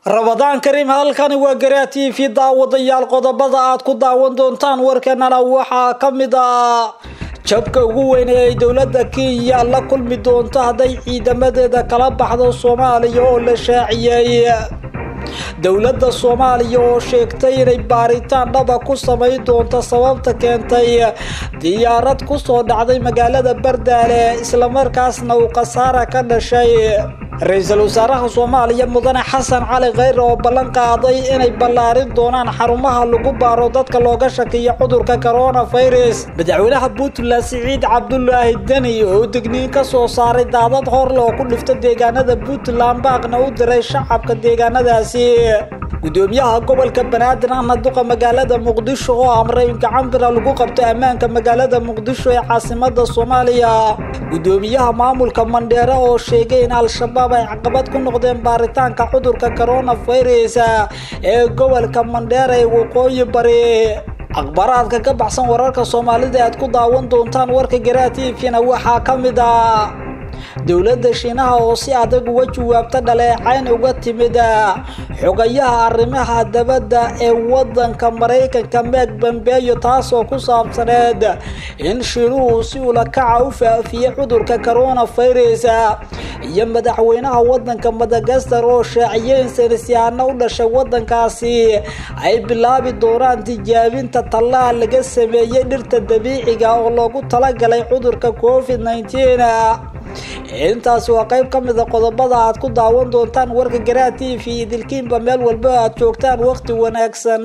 rabadaan kariim halkani waa garaa t v daawadayaal qodobada aad ku daawan doontaan warkanana waxaa ka mid ah jabka ugu weyn ee ay dowladda kenya la kulmi doonto hadday ciidamadeeda kala baxdo soomaaliya oo la shaaciyey dowladda soomaaliya oo sheegtay inay baaritaan dhaba ku samayn doonto sababta keentay diyaarad kusoo dhacday magaalada bardaale islamarkaasna uu khasaara ka dhashay ra-iisul wasaaraha soomaaliya mudane xasan cali kheyre oo ballan qaaday inay ballaarin doonaan xarumaha lagu baaro dadka looga shakiyo cudurka coronavirus madaxweynaha puntland siciid cabdulaahi deni oo digniin ka soo saaray daadad horle oo ku dhifta deegaanada puntland baaqna u diray shacabka deegaanadaasi gudoomiyaha gobolka banaadir ahna duqa magaalada muqdisho oo amray in gacan bira lagu qabto ammaanka magaalada muqdisho ee caasimada soomaaliya gudoomiyaha maamulka mandheere oo sheegay in al-shabaab ay caqabad ku noqdeen baaritaanka cudurka coronavirus ee gobolka mandheere ee waqooyi bari akhbaraadka ka baxsan wararka soomaalida aad ku daawan doontaan warka garaa t v-na waxaa ka mid ah dowladda shiinaha oo si adag uga jawaabta dhaleecayn uga timid xogayaha arrimaha dabadda ee wadanka maraykanka meeg bambeeyo taasoo ku saabsaneed in shiinuhu si ulakaca u faafiyey cudurka coronavirus iyo madaxweynaha wadanka madagaskar oo shaaciyeen saynisyaano u dhashay wadankaasi ay bilaabi doonaan tijaabinta tallaal laga sameeyey dhirta dabiiciga oo loogu talagalay cudurka covid nneteen intaasi waa qayb ka mida qodobada aad ku daawan doontaan warka garaa t v idilkiinba meel walba aad joogtaan waqti wanaagsan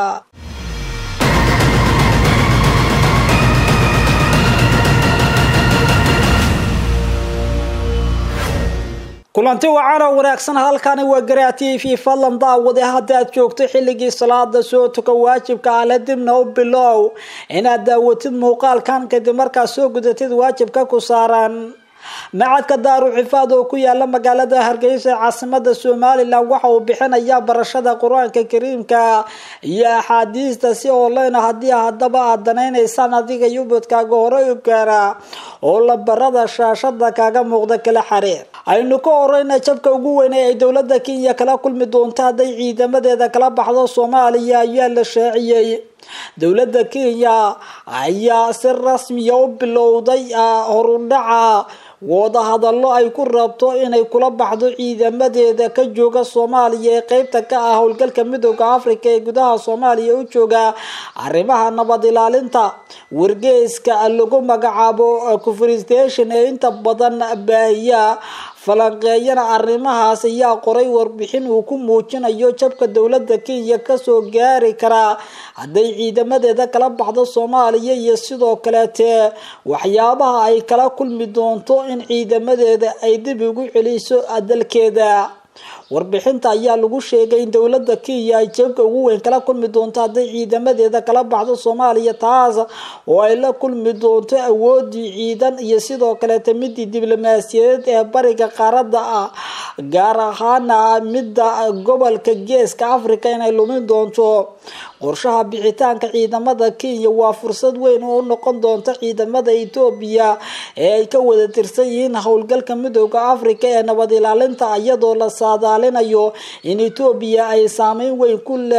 kulanti wacana wanaagsan halkani waa garaa t v fadlan daawade hadda aad joogto xilligii salaada soo tuka waajibka ale dibna u bilow inaad daawatid muuqaalkan kadib markaad soo gudatid waajibka ku saaran macadka daaru xifaad oo ku yaala magaalada hargeysa ee caasimada somalilan waxa uu bixinayaa barashada qur-aanka kariimka iyo axaadiista si online haddii haddaba aad danaynaysaan adiga yubadkaaga hore u gaara oo lambarada shaashada kaaga muuqda kala xariir aynu ka horeyna jabka ugu weyn ee ay dowlada kenya kala kulmi doonto hadday ciidamadeeda kala baxdo soomaaliya ayaa la shaaciyey dowladda kenya ayaa si rasmiya u bilowday horudhaca wadahadallo ay ku rabto inay kula baxdo ciidamadeeda ka jooga soomaaliya ee qeybta ka ah howlgalka midooda africa ee gudaha soomaaliya u jooga arrimaha nabad ilaalinta wargeeska lagu magacaabo conferstation ee inta badan baahiya falanqeeyana arrimahaas ayaa qoray warbixin uu ku muujinayo jabka dowladda kenya kasoo gaari karaa hadday ciidamadeeda kala baxdo soomaaliya iyo sidoo kaleete waxyaabaha ay kala kulmi doonto in ciidamadeeda ay dib ugu celiso dalkeeda warbixinta ayaa lagu sheegay in dowladda kenya ay jabka ugu weyn kala kulmi doonto hadday ciidamadeeda kala baxdo soomaaliya taas oo ay la kulmi doonto awoodii ciidan iyo sidoo kaleeta midii diblomaasiyadeed ee bariga qaaradda ah gaar ahaana midda gobolka geeska africa inay lumin doonto qorshaha bixitaanka ciidamada kenya waa fursad weyn oo u noqon doonta ciidamada etoobiya ee ay ka wada tirsan yihiin howlgalka midooda africa ee nabad ilaalinta iyadoo la saadaalinayo in etoobiya ay saameyn weyn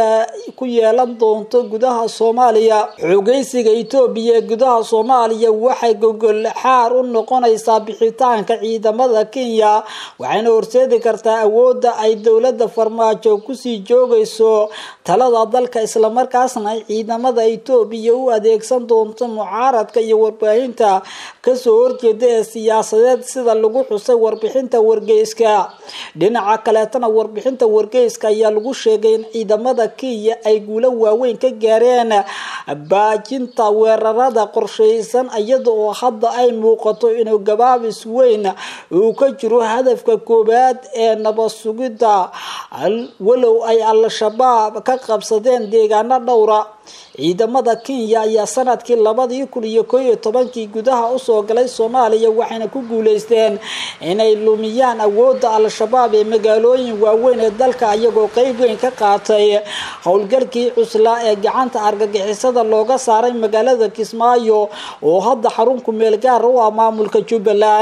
ku yeelan doonto gudaha soomaaliya xogeysiga etoobiya ee gudaha soomaaliya waxay gogol xaar u noqonaysaa bixitaanka ciidamada kenya waxayna horseedi kartaa awooda ay dowlada farmaajo kusii joogayso talada dalka isla markaasna ay ciidamada etoobiya u adeegsan doonto mucaaradka iyo warbaahinta kasoo horjeeda ee siyaasadeed sida lagu xusay warbixinta wargeyska dhinaca kaleetana warbixinta wargeyska ayaa lagu sheegay in ciidamada kenya ay guulo waaweyn ka gaareen baajinta weerarada qorsheysan iyada oo hadda ay muuqato inuu gabaabis weyn uu ka jiro hadafka koowaad ee nabad sugidda walow ay al-shabaab ka qabsadeen deegaano dhowra ciidamada kenya ayaa sanadkii labadii kun iyo koo iyo tobankii gudaha usoo galay soomaaliya waxayna ku guuleysteen inay lumiyaan awooda al-shabaab ee magaalooyin waaweyn ee dalka iyagoo qeyb weyn ka qaatay howlgalkii cuslaa ee gacanta argagixisada looga saaray magaalada kismaayo oo hadda xarun ku meel gaara u ah maamulka jubbaland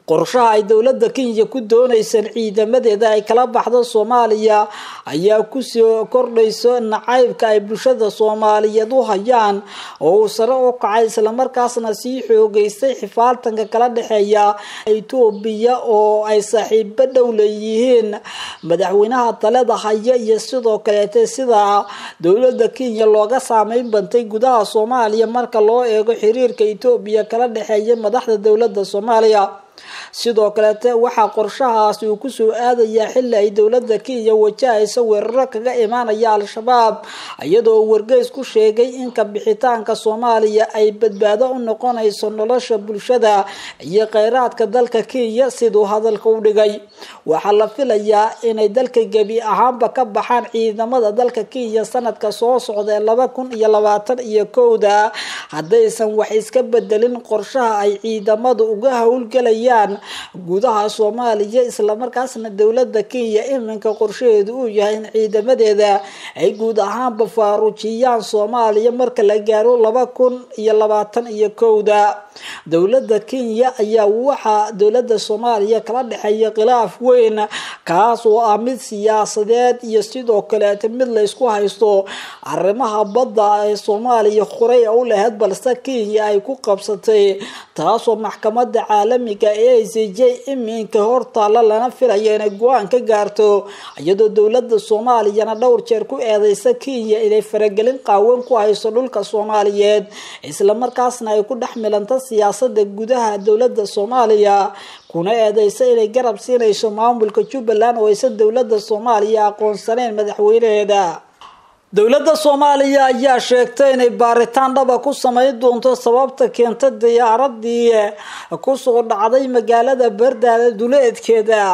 qorshaha ay dowladda kenya ku doonaysan ciidamadeeda ay kala baxdo soomaaliya ayaa kusoo kordhayso nacaybka ay bulshada soomaaliyeed u hayaan oo uu sare u kacay islamarkaasna sii xoogeystay xifaaltanka kala dhexeeya etoobiya oo ay saaxiibo dhow leeyihiin madaxweynaha talada haya iyo sidoo kaleete sida dowladda kenya looga saameyn bantay gudaha soomaaliya marka loo eego xiriirka etoobiya kala dhexeeya madaxda dowladda soomaaliya sidoo kaleete waxaa qorshahaasi uu kusoo aadayaa xili ay dowladda kenya wajahaysa weeraro kaga imaanaya al-shabaab iyadoo wargeys ku sheegay in kabixitaanka soomaaliya ay badbaado u noqonayso nolosha bulshada iyo kheyraadka dalka kenya siduu hadalka u dhigay waxaa la filayaa inay dalka gebi ahaanba ka baxaan ciidamada dalka kenya sanadka soo socda ee laba kun iyo labaatan iyo kowda haddaysan wax iska bedelin qorshaha ay ciidamadu uga howlgelayaan gudaha soomaaliya islamarkaasna dowladda kenya iminka qorshaheedu uu yahay in ciidamadeeda ay guud ahaanba faaruujiyaan soomaaliya marka la gaaro laba kun iyo labaatan iyo kowda dowladda kenya ayaa waxaa dowladda soomaaliya kala dhexeeya khilaaf weyn kaas oo ah mid siyaasadeed iyo sidoo kaleeta mid laysku haysto arrimaha badda ee soomaaliya horey u lahayd balse kenya ay ku qabsatay taasoo maxkamada caalamiga ee i c j iminka hortaalla lana filaya inay go-aan ka gaarto iyadoo dowladda soomaaliyana dhowr jeer ku eedeysa kenya inay faragelin qaawan ku hayso dhulka soomaaliyeed islamarkaasna ay ku dhex milanta siyaasada gudaha dowladda soomaaliya kuna eedeysa inay garab siinayso maamulka jubbaland oo aysan dowladda soomaaliya aqoonsaneyn madaxweynaheeda dowladda soomaaliya ayaa sheegtay inay baaritaan dhaba ku sameyn doonto sababta keenta diyaaradii kusoo dhacday magaalada bardaale duleedkeeda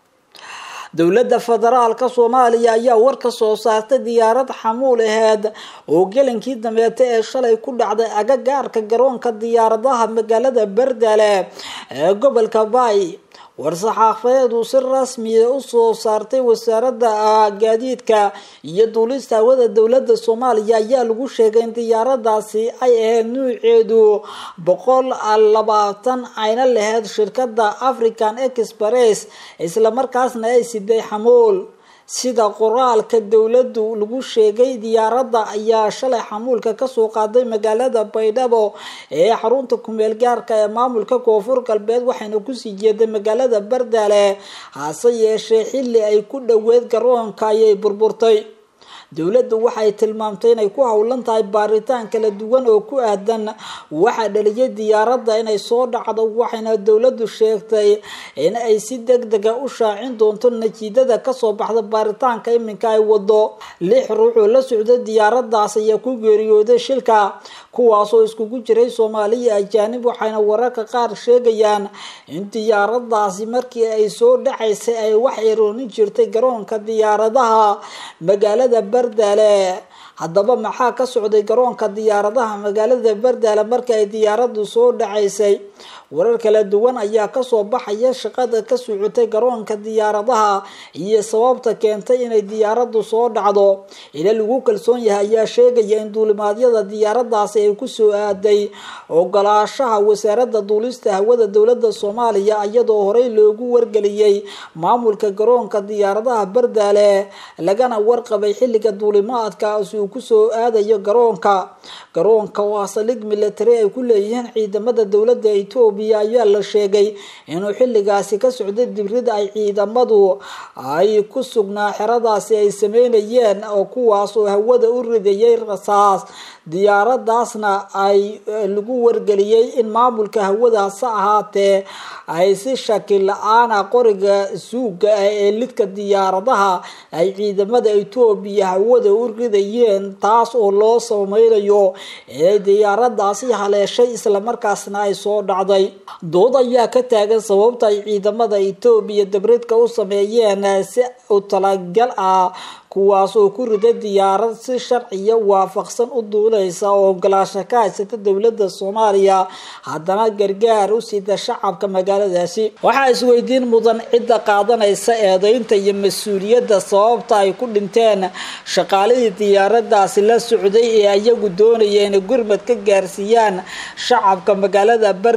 dowladda federaalka soomaaliya ayaa war ka soo saartay diyaarad xamuul aheed oo gelinkii dambeeta ee shalay ku dhacday agagaarka garoonka diyaaradaha magaalada bardaale ee gobolka baay war-saxaafadeed uu si rasmiya usoo saartay wasaaradda gaadiidka iyo duulista hawada dowladda soomaaliya ayaa lagu sheegay in diyaaradaasi ay ahayd nuuceedu boqol labaatan ayna lahayd shirkada african express islamarkaasna ay siday xamuul sida qoraalka dowladdu lagu sheegay diyaaradda ayaa shalay xamuulka kasoo qaaday magaalada baydhabo ee xarunta kumeel gaarka ee maamulka koonfur galbeed waxayna kusii jeeday magaalada bardaale hase yeeshee xili ay ku dhoweed garoonka ayay burburtay dowladdu waxay tilmaamtay inay ku howlan tahay baaritaan kala duwan oo ku aadan waxaa dhaliyay diyaaradda inay soo dhacdo waxayna dowladdu sheegtay in ay si deg dega u shaacin doonto natiijada kasoo baxda baaritaanka iminka ay wado lix ruux oo la socda diyaaradaas ayaa ku geeriyooday shilka kuwaasoo iskugu jiray soomaaliya ajaanib waxayna wararka qaar sheegayaan in diyaaradaasi markii ay soo dhacaysay ay wax iroonin jirtay garoonka diyaaradaha magaalada bardaale haddaba maxaa ka socday garoonka diyaaradaha magaalada bardaale markii ay diyaaradu soo dhacaysay warar kala duwan ayaa kasoo baxaya shaqada ka socotay garoonka diyaaradaha iyo sababta keentay inay diyaaradu soo dhacdo ila lagu kalsoon yahay ayaa sheegaya in duulimaadyada diyaaradaasi ay kusoo aaday ogolaashaha wasaarada duulista hawada dowlada soomaaliya iyadoo horey loogu wargeliyey maamulka garoonka diyaaradaha bardaale lagana warqabay xilliga duulimaadkaasi uu kusoo aadayo garoonka garoonka waa saldhig military ay ku leeyihiin ciidamada dowlada etoobiya ayaa la sheegay inuu xilligaasi ka socday dibrida ay ciidamadu ay ku sugnaa xeradaasi ay sameynayeen oo kuwaas oo hawada u ridayay rasaas diyaaradaasna ay lagu wargeliyey in maamulka hawadaas ahaatee ay si shaki la-aana qoriga suuga ah ee lidka diyaaradaha ay ciidamada etoobiya hawada u ridayeen taas oo loo sameynayo inay diyaaradaasi haleeshay islamarkaasna ay soo dhacday dood ayaa ka taagan sababta ay ciidamada etoobiya dabridka u sameeyeen si u talagal ah kuwaas oo ku rida diyaarad si sharciya waafaqsan u duuleysa oo ogolaasho ka haysata dowlada soomaaliya haddana gargaar u sida shacabka magaaladaasi waxaa isweydiin mudan cidda qaadanaysa eedeynta iyo mas-uuliyadda sababta ay ku dhinteen shaqaalihii diyaaradaasi la socday ee iyagu doonaya inay gurmad ka gaarsiiyaan shacabka magaalada bardaale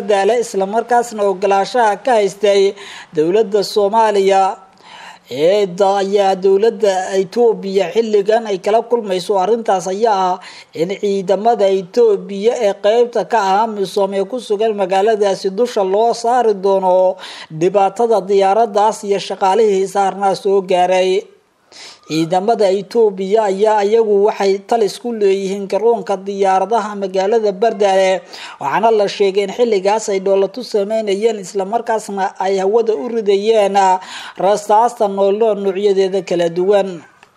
islamarkaasna ogolaashaha ka haystay dowladda soomaaliya eeda ayaa dowladda etoobiya xilligan ay kala kulmayso arrintaas ayaa ah in ciidamada etoobiya ee qeybta ka ah amisom ee ku sugan magaaladaasi dusha loo saari doono dhibaatada diyaaradaas iyo shaqaalihii saarnaa soo gaaray ciidamada etoobiya ayaa iyagu waxay talis ku leeyihiin garoonka diyaaradaha magaalada bardaale waxaana la sheegay in xilligaas ay dhoolatu sameynayeen islamarkaasna ay hawada u ridayeen rastaasta noolnool noocyadeeda kala duwan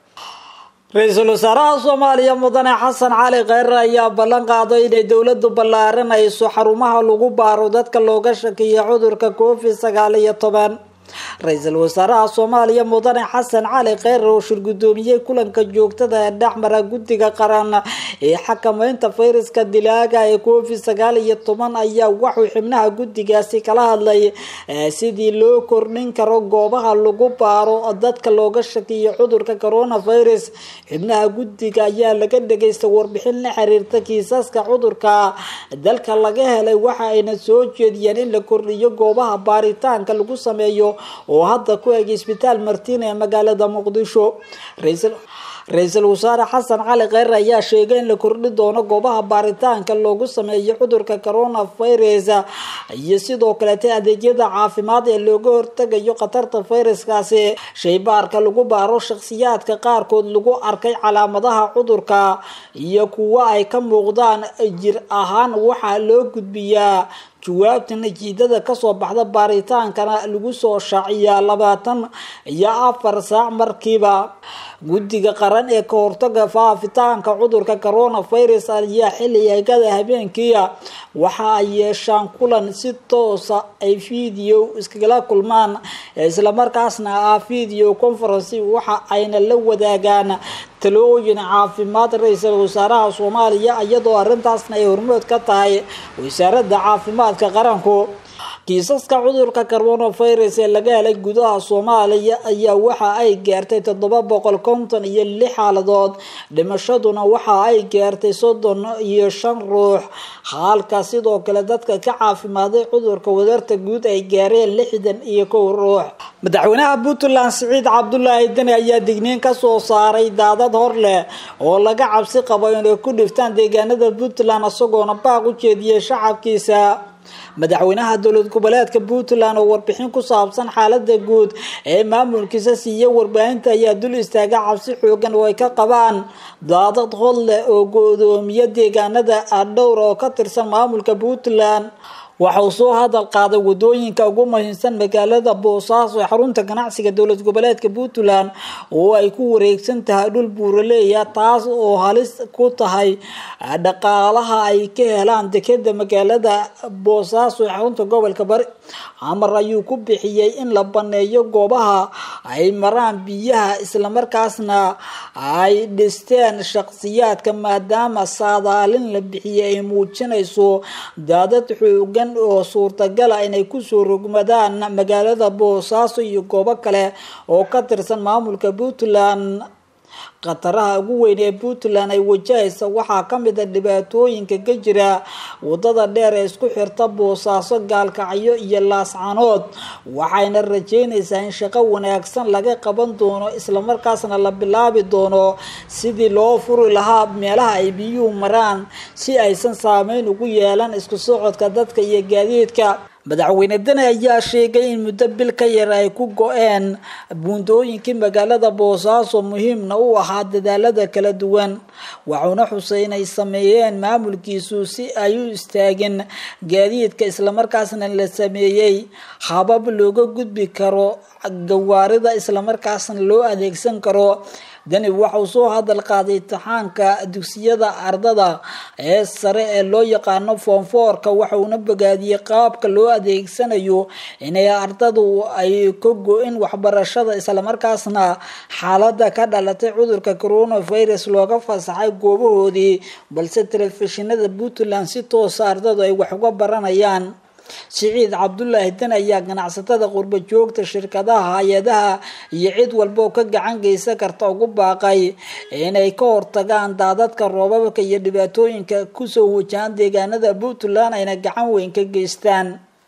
ra-iisul wasaaraha soomaaliya mudane xasan cali kheyre ayaa ballan qaaday inay dowladu ballaarinayso xarumaha lagu baaro dadka looga shakiya cudurka covid sagaal iyo toban ra-iisul wasaaraha soomaaliya mudane xasan cali kheyre oo shirgudoomiyey kulanka joogtada ee dhexmara guddiga qaran ee xakameynta fayraska dilaaga ee covid sagaal iyo toban ayaa waxuu xibnaha guddigaasi kala hadlay sidii loo kordhin karo goobaha lagu baaro dadka looga shakiyo cudurka coronavirus xibnaha guddiga ayaa laga dhagaysta warbixin la xiriirta kiisaska cudurka dalka laga helay waxa ayna soo jeediyeen in la kordhiyo goobaha baaritaanka lagu sameeyo oo hadda ku eg isbitaal martiin ee magaalada muqdisho ra-iisul wasaare xasan cali kheyre ayaa sheegay in la kordhi doono goobaha baaritaanka loogu sameeyo cudurka coronavirus iyo sidoo kaleeta adeegyada caafimaad ee looga hortagayo khatarta fayraskaasi shaybaarka lagu baaro shakhsiyaadka qaarkood lagu arkay calaamadaha cudurka iyo kuwo ay ka muuqdaan jir ahaan waxaa loo gudbiyaa jawaabta natiijada kasoo baxda baaritaankana lagu soo shaaciyaa labaatan iyo afar saac markiiba guddiga qaran ee ka hortaga faafitaanka cudurka coronavirus ayaa xilligada habeenkiia waxa ay yeeshaan kulan si toosa ay video iskagala kulmaan islamarkaasna ah video conferency waxa ayna la wadaagaan talooyin caafimaad ra-iisul wasaaraha soomaaliya iyadoo arrintaasna ay hormood ka tahay wasaaradda caafimaadka qaranku kiisaska cudurka coronavirus ee laga helay gudaha soomaaliya ayaa waxa ay gaartay toddoba boqol konton iyo lix xaaladood dhimashaduna waxa ay gaartay soddon iyo shan ruux halka sidoo kale dadka ka caafimaaday cudurka wadarta guud ay gaareen lixdan iyo kow ruux madaxweynaha puntland siciid cabdulaahi deni ayaa digniin kasoo saaray daadad hor leh oo laga cabsi qabo inay ku dhiftaan deegaanada puntland isagoona baaq u jeediyay shacabkiisa madaxweynaha dowlad goboleedka puntland oo warbixin ku saabsan xaalada guud ee maamulkiisa siiya warbaahinta ayaa dul istaaga cabsi xoogan oo ay ka qabaan daadad hod leh oo go-doomiya deegaanada dhowr oo ka tirsan maamulka puntland waxa uu soo hadal qaaday wadooyinka ugu muhiimsan magaalada boosaaso ee xarunta ganacsiga dowlad goboleedka puntland oo ay ku wareegsan tahay dhul buuraleeya taas oo halis ku tahay dhaqaalaha ay ka helaan dekeda magaalada boosaaso ee xarunta gobolka bari amar ayuu ku bixiyey in la baneeyo goobaha ay maraan biyaha islamarkaasna ay dhisteen shaqsiyaadka maadaama saadaalin la bixiyey ay muujinayso daadad xoogan oo suurtagala inay kusoo rogmadaan magaalada boosaaso iyo goobo kale oo ka tirsan maamulka puntland khataraha ugu weyn ee puntland ay wajahaysa waxaa kamid a dhibaatooyinka ka jira wadada dheer ee isku xirta boosaaso gaalkacyo iyo laascanood waxayna rajeynaysaa in shaqo wanaagsan laga qaban doono islamarkaasna la bilaabi doono sidii loo furi lahaa meelaha ay biyuhu maraan si aysan saameyn ugu yeelan isku socodka dadka iyo gaadiidka madaxweyne deni ayaa sheegay in muddo bil ka yar ay ku go-een buundooyinkii magaalada boosaaso muhiimna u ahaa dadaalada kala duwan waxuuna xusay inay sameeyeen maamulkiisu si ay u istaagin gaadiidka islamarkaasna la sameeyey habab looga gudbi karo gawaarida islamarkaasna loo adeegsan karo deni waxauu soo hadal qaaday imtixaanka dugsiyada ardada ee sare ee loo yaqaano foonfoorka waxauna bogaadiyey qaabka loo adeegsanayo inay ardadu ay ka go-in waxbarashada islamarkaasna xaalada ka dhalatay cudurka coronavirus looga fasaxay goobahoodii balse telefishinada puntland si toosa ardadu ay wax uga baranayaan siciid cabdulaahi den ayaa ganacsatada qurba joogta shirkadaha hay-adaha iyo cid walba oo ka gacan geysan karta ugu baaqay inay ka hortagaan daadadka roobabka iyo dhibaatooyinka kusoo wajahan deegaanada puntland ayna gacan weyn ka geystaan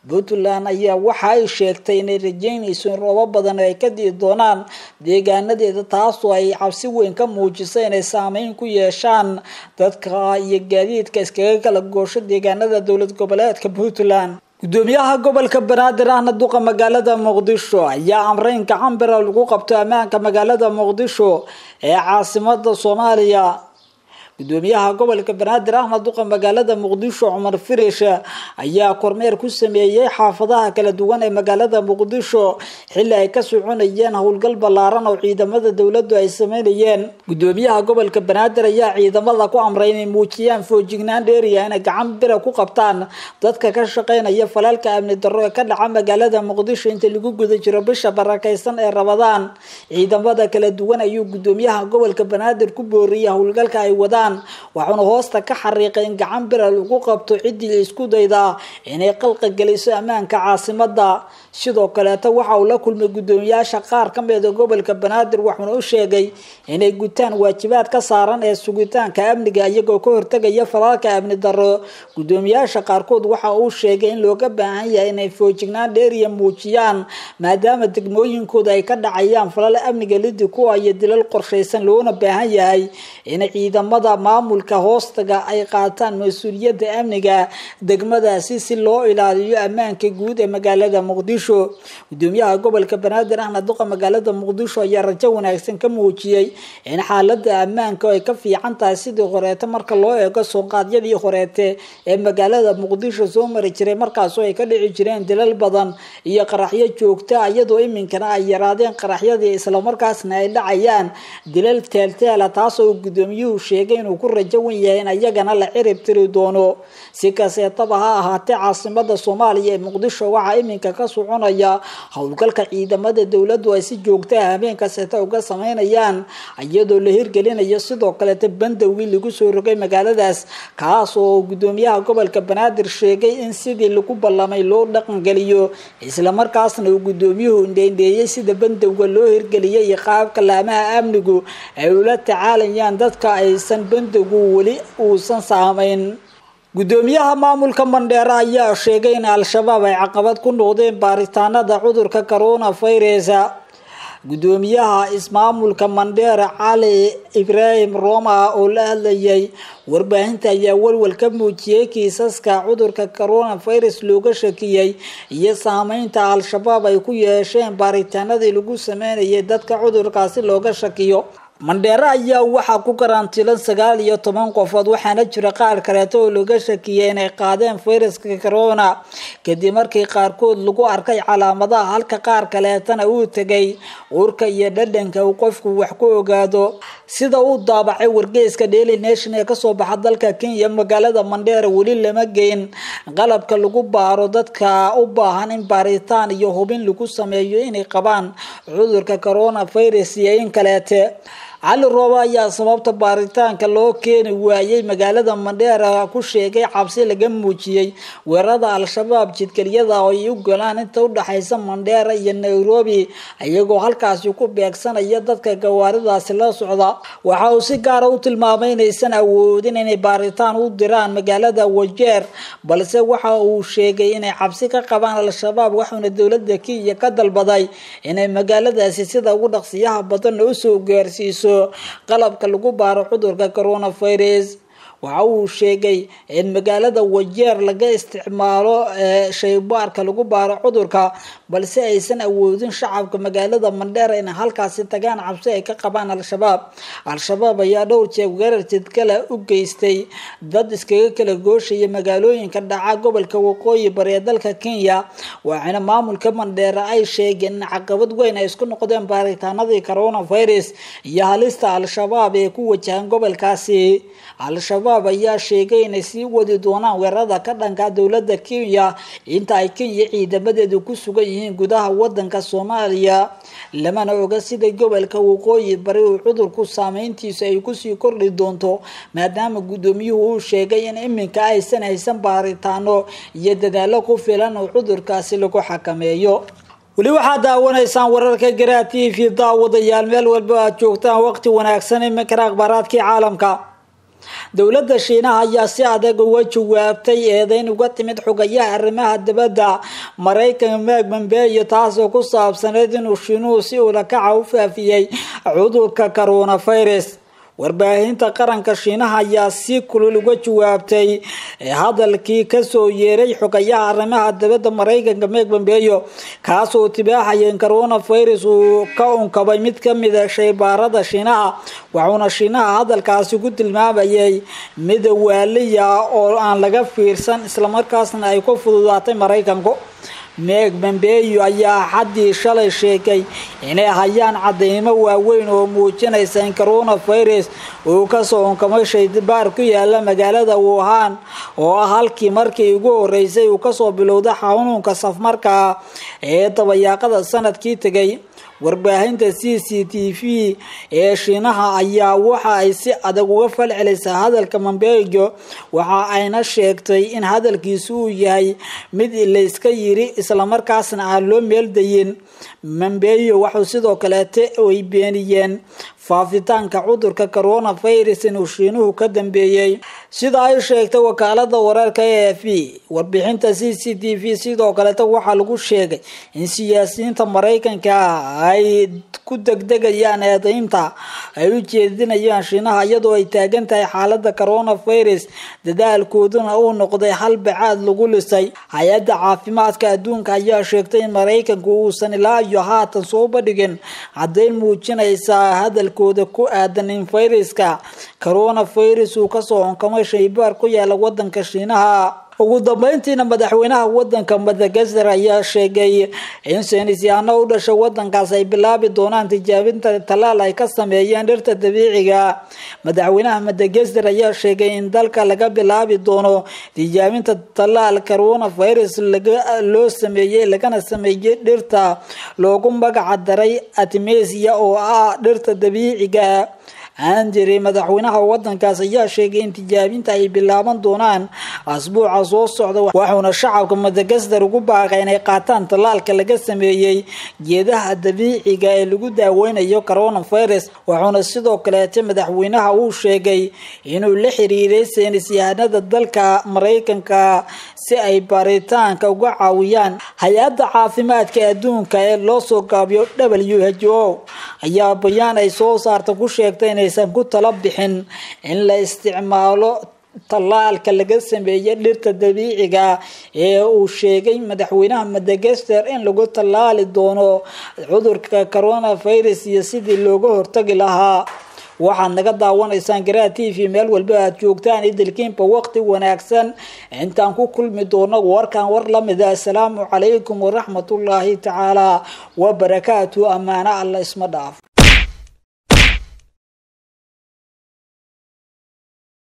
puntland ayaa waxa ay sheegtay inay rajeynayso in roobo badan ay ka dii doonaan deegaanadeeda taasoo ay cabsi weyn ka muujisay inay saameyn ku yeeshaan dadka iyo gaadiidka iskaga kala goosho deegaanada dowlad goboleedka puntland gudoomiyaha gobolka banaadir ahna duqa magaalada muqdisho ayaa amray in gacan bira lagu qabto ammaanka magaalada muqdisho ee caasimada soomaaliya gudoomiyaha gobolka banaadir ahna duqa magaalada muqdisho cumar firish ayaa kormeer ku sameeyey xaafadaha kala duwan ee magaalada muqdisho xilli ay ka soconayeen howlgal ballaaran oo ciidamada dowladdu ay sameynayeen gudoomiyaha gobolka banaadir ayaa ciidamada ku amray inay muujiyaan foojignaan dheeriya inay gacan bira ku qabtaan dadka ka shaqeynaya falaalka amni darro ee ka dhaca magaalada muqdisho inta lagu guda jiro bisha barakaysan ee rabadaan ciidamada kala duwan ayuu gudoomiyaha gobolka banaadir ku booriyay howlgalka ay wadaan waxauna hoosta ka xariiqay in gacan bira lagu qabto ciddii isku dayda inay qalqa geliso ammaanka caasimada sidoo kaleeta waxa uu la kulmay gudoomiyaasha qaar ka mida gobolka banaadir waxauna u sheegay inay gutaan waajibaad ka saaran ee sugitaanka amniga iyagoo ka hortegaya falaalka amni darro gudoomiyaasha qaarkood waxa uu sheegay in looga baahan yahay inay foojignaan dheeriya muujiyaan maadaama degmooyinkooda ay ka dhacayaan falal amniga lidi kuwa iyo dilal qorshaysan loona baahan yahay in ciidamada maamulka hoostaga ay qaataan mas-uuliyadda amniga degmadaasi si loo ilaaliyo ammaanka guud ee magaalada muqdisho gudoomiyaha gobolka banaadir ahna duqa magaalada muqdisho ayaa rajo wanaagsan ka muujiyey in xaalada ammaanka ay ka fiican tahay sidii horeete marka loo eego sooqaadyadii horeete ee magaalada muqdisho soo mari jiray markaasoo ay ka dhici jireen dilal badan iyo qaraxyo joogta iyadoo iminkana ay yaraadeen qaraxyadii islamarkaasna ay dhacayaan dilal teelteela taasoo gudoomiyuhu sheegay inuu ku rajo wan yahay in ayagana la cirib tiri doono si kaseetaba ha ahaatee caasimada soomaaliya ee muqdisho waxaa iminka ka soconaya howlgalka ciidamada dowladdu ay si joogta ah habeen kaseeta uga sameynayaan iyadoo la hirgelinayo sidoo kaleeta bandowgii lagu soo rogay magaaladaas kaas oo gudoomiyaha gobolka banaadir sheegay in sidii lagu ballamay loo dhaqangeliyo islamarkaasna uu gudoomiyuhu indheindheeyey sida bandowga loo hirgeliyay iyo qaabka laamaha amnigu ay ula tacaalayaan dadka aysan bandowgu weli uusan saamayn gudoomiyaha maamulka mandheera ayaa sheegay in al-shabaab ay caqabad ku noqdeen baaritaanada cudurka corona virus gudoomiyaha ismaamulka mandheera cali ibraahim roma oo la hadlayay warbaahinta ayaa walwal ka muujiyey kiisaska cudurka corona virus looga shakiyey iyo saameynta al-shabaab ay ku yeesheen baaritaanadii lagu sameynayay dadka cudurkaasi looga shakiyo mandheere ayaa waxaa ku karantiilan sagaal iyo toban qofood waxaana jira qaar kaleeto oo laga shakiyay inay qaadeen fayraska corona kadib markii qaarkood lagu arkay calaamadaha halka qaar kaleetana uu tegay uurka iyo dhadhanka uu qofku wax ku ogaado sida uu daabacay wargeyska daily nation ee kasoo baxa dalka kenya magaalada mandheere weli lama geyn qalabka lagu baaro dadka u baahan in baaritaan iyo hubin lagu sameeyo inay qabaan cudurka corona virus iyo in kaleete cali rooba ayaa sababta baaritaanka loo keeni waayey magaalada mandheera ku sheegay cabsi laga muujiyey weerarada al-shabaab jidgeliyada oo ay u golaan inta udhexaysa mandheera iyo nairobi iyagoo halkaasi ku beegsanaya dadka gawaaridaasi la socda waxa uu si gaara u tilmaamay inaysan awoodin inay baaritaan u diraan magaalada wajeer balse waxa uu sheegay inay cabsi ka qabaan al-shabaab waxauna dowlada kenya ka dalbaday inay magaaladaasi sida ugu dhaqsiyaha badanna usoo gaarsiiso qalabka lagu baaro cudurka coronavirus waxa uu sheegay in magaalada wajeer laga isticmaalo shaybaarka lagu baaro cudurka balse aysan awoodin shacabka magaalada mandheera inay halkaasi tagaan cabsi ay ka qabaan al-shabaab al-shabaab ayaa dhowr jeer weerar jidkale u geystay dad iskaga kala gooshaya magaalooyinka dhaca gobolka waqooyi bari ee dalka kenya waxaana maamulka mandheera ay sheegeen in caqabad weyn ay isku noqdeen baaritaanadii coronavirus iyo halista al-shabaab ee ku wajahan gobolkaasi al-shabaab ayaa sheegay inay sii wadi doonaan weerarada ka dhanka dowlada kenya inta ay kenya ciidamadeedu ku sugan yihiin gudaha wadanka soomaaliya lamana oga sida gobolka waqooyi bari uu cudurku saameyntiisu ay kusii kordhi doonto maadaama gudoomiyuhu uu sheegay in iminka aysan haysan baaritaano iyo dadaalo ku filan oo cudurkaasi lagu xakameeyo weli waxaad daawanaysaan wararka garaa t v daawadayaal meel walba aad joogtaan waqti wanaagsan iminkana akhbaaraadkii caalamka dowladda shiinaha ayaa si adag uga jawaabtay eedeyn uga timid xogayaha arrimaha dibadda maraykanka meg mambeyo taasoo ku saabsaneyd inuu shiinuhu si ulakaca u faafiyey cudurka coronavirus warbaahinta qaranka shiinaha ayaa si kulul uga jawaabtay hadalkii kasoo yeeray xogayaha arrimaha dibadda maraykanka meg mambeyo kaasoo tibaaxaya in coronavirus uu ka unkabay mid kamida shaybaarada shiinaha waxuuna shiinaha hadalkaasi ku tilmaamayay mid waaliya oo aan laga fiirsan islamarkaasna ay ku fududaatay maraykanku meg mambeyo ayaa xaddii shalay sheegay inay hayaan cadeymo waaweyn oo muujinaysa in coronavirus uu kasoo unkamay shaybaar ku yaala magaalada wuhan oo ah halkii markii ugu horeysay uu kasoo bilowda xanuunka safmarka ee dabayaaqada sanadkii tegay warbaahinta c c t v ee shiinaha ayaa waxa ay si adag uga falcelisay hadalka mambeyo waxa ayna sheegtay in hadalkiisu uu yahay mid layska yiri islamarkaasna aan loo meeldayin mambeyo waxuu sidoo kaleete ay beeniyeen faafitaanka cudurka coronavirus inuu shiinuhu ka dambeeyey sida ay sheegtay wakaalada wararka e f b warbixinta c c t v sidoo kaleeta waxaa lagu sheegay in siyaasiyiinta maraykanka ay ku degdegayaan eedeynta ay u jeedinayaan shiinaha iyadoo ay taagan tahay xaalada coronavirus dadaalkooduna uu noqday hal bacaad lagu lisay hay-adda caafimaadka adduunka ayaa sheegtay in maraykanku uusan ilaa iyo haatan soo bandhigin caddeyn muujinaysa hadalkooda ku aadan in fayraska coronavirus uu kasoo onkamay shaybaar ku yaala wadanka shiinaha ugu dambeyntiina madaxweynaha wadanka madagaskar ayaa sheegay in saynisyaano u dhashay wadankaas ay bilaabi doonaan tijaabinta talaal ay ka sameeyeen dhirta dabiiciga madaxweynaha madagaskar ayaa sheegay in dalka laga bilaabi doono tijaabinta talaal coronavirus loo sameeyey lagana sameeyey dhirta loogu magaca daray atmesia oo ah dhirta dabiiciga andiri madaxweynaha wadankaas ayaa sheegay in tijaabinta ay bilaaban doonaan asbuuca soo socda waxuuna shacabka madagaskar ugu baaqay inay qaataan tallaalka laga sameeyey geedaha dabiiciga ee lagu daaweynayo coronavirus wuxuuna sidoo kaleete madaxweynaha uu sheegay inuu la xiriiray saynisyahanada dalka maraykanka si ay baaritaanka uga caawiyaan hay-adda caafimaadka adduunka ee loo soo gaabiyo w h o ayaa bayaan ay soo saarta ku sheegtay inaysan ku tala bixin in la isticmaalo tallaalka laga sameeyay dhirta dabiiciga ee uu sheegay madaxweynaha madagaskar in lagu tallaali doono cudurka coronavirus iyo sidii looga hortagi lahaa waxaad naga daawanaysaan garaa t v meel walba aad joogtaan idilkiinba waqti wanaagsan intaan ku kulmi doono warkan war lamida assalaamu calaykum waraxmatullaahi tacaala wabarakaatu ammaano alla isma dhaaf